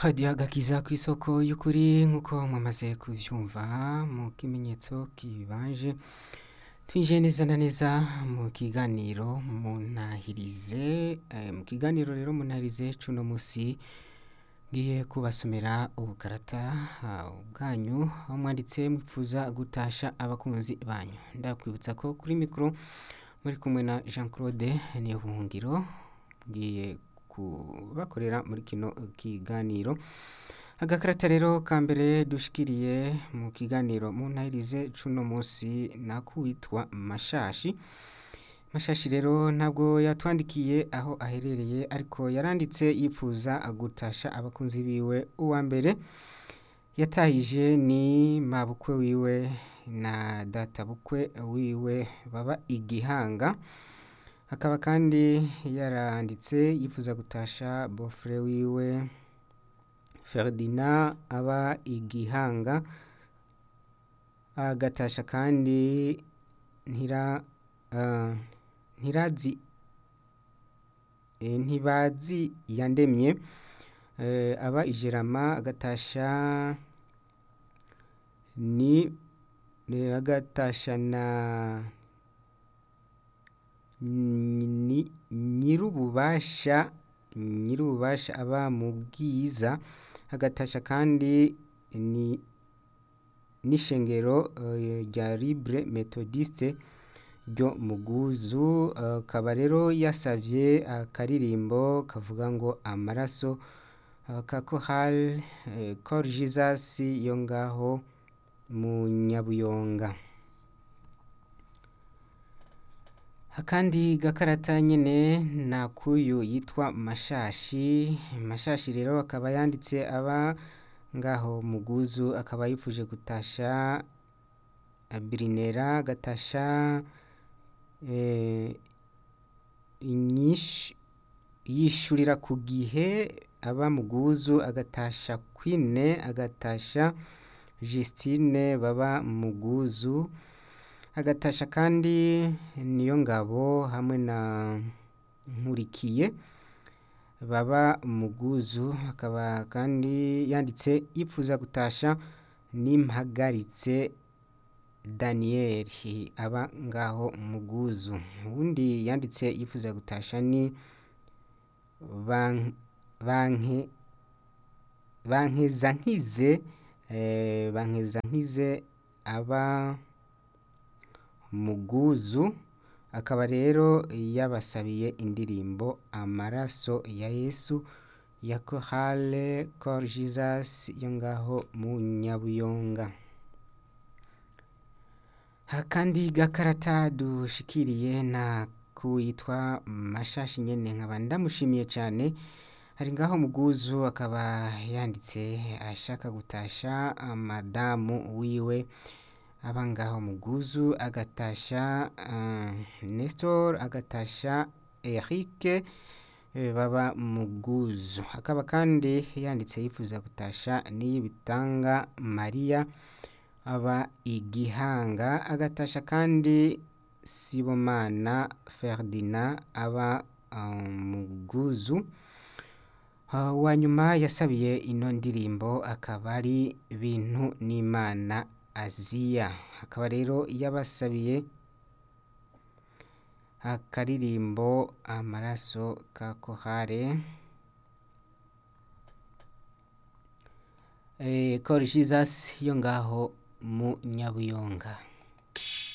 radiyo agakiza ku isoko y'ukuri nk'uko mwamaze kubyumva mu kimenyetso kibanje twinjiye neza na neza mu kiganiro munahirize mu kiganiro rero munahirize cuno munsi ngiye kubasomera ubukarata bwanyu aho mwanditse mwifuza gutasha abakunzi banyu ndakwibutsa ko kuri mikoro muri kumwe na jean claude niyo buhungiro ngiye kubakorera muri kino kiganiro agakarata rero ka mbere dushikiriye mu kiganiro muntahirize cuno munsi nakuwitwa mashashi mashashi rero ntabwo yatwandikiye aho aherereye ariko yaranditse yifuza gutasha abakunzi biwe uwa mbere yatahije ni mabukwe wiwe na databukwe wiwe baba igihanga akaba kandi yaranditse yifuza gutasha bofure wiwe Ferdinand aba igihanga agatasha kandi ntira ntirazi ntibazi yandemye aba ijerama agatasha ni agatasha na nyir'ububasha nyir'ububasha aba mu bwiza agatasha kandi ni n'ishengero rya libre methodiste ryo muguzu akaba rero yasavye akaririmbo kavuga ngo amaraso ka kohal cor jesus yo ngaho mu nyabuyonga akandi gakarata nyene nakuyu yitwa mashashi mashashi rero akaba yanditse aba ngaho muguzu akaba yifuje gutasha birinera agatasha yishurira ku gihe aba muguzu agatasha kwine agatasha Justine baba muguzu agatasha kandi niyo ngabo hamwe na nkurikiye baba muguzu akaba kandi yanditse yifuza gutasha n'impagaritse Daniel aba ngaho muguzu ubundi yanditse yifuza gutasha ni banke bankeza nkize bankeza nkize aba muguzu akaba rero yabasabiye indirimbo amaraso ya yesu ya kohale cor jesus yo ngaho mu nyabuyonga akandi gakarata dushikiriye na kuwitwa mashashi nyene nkaba ndamushimiye cyane hari ngaho muguzu akaba yanditse ashaka gutasha madamu wiwe aba ngaho muguzu agatasha Nestor agatasha Eric baba muguzu akaba kandi yanditse yifuza gutasha n'ibitanga Maria aba igihanga agatasha kandi Sibomana Ferdinand aba muguzu wa nyuma yasabiye ino ndirimbo akaba ari bintu n'imana aziya akaba rero yabasabiye akaririmbo amaraso ka kohare cor jesus yo ngaho mu nyabuyonga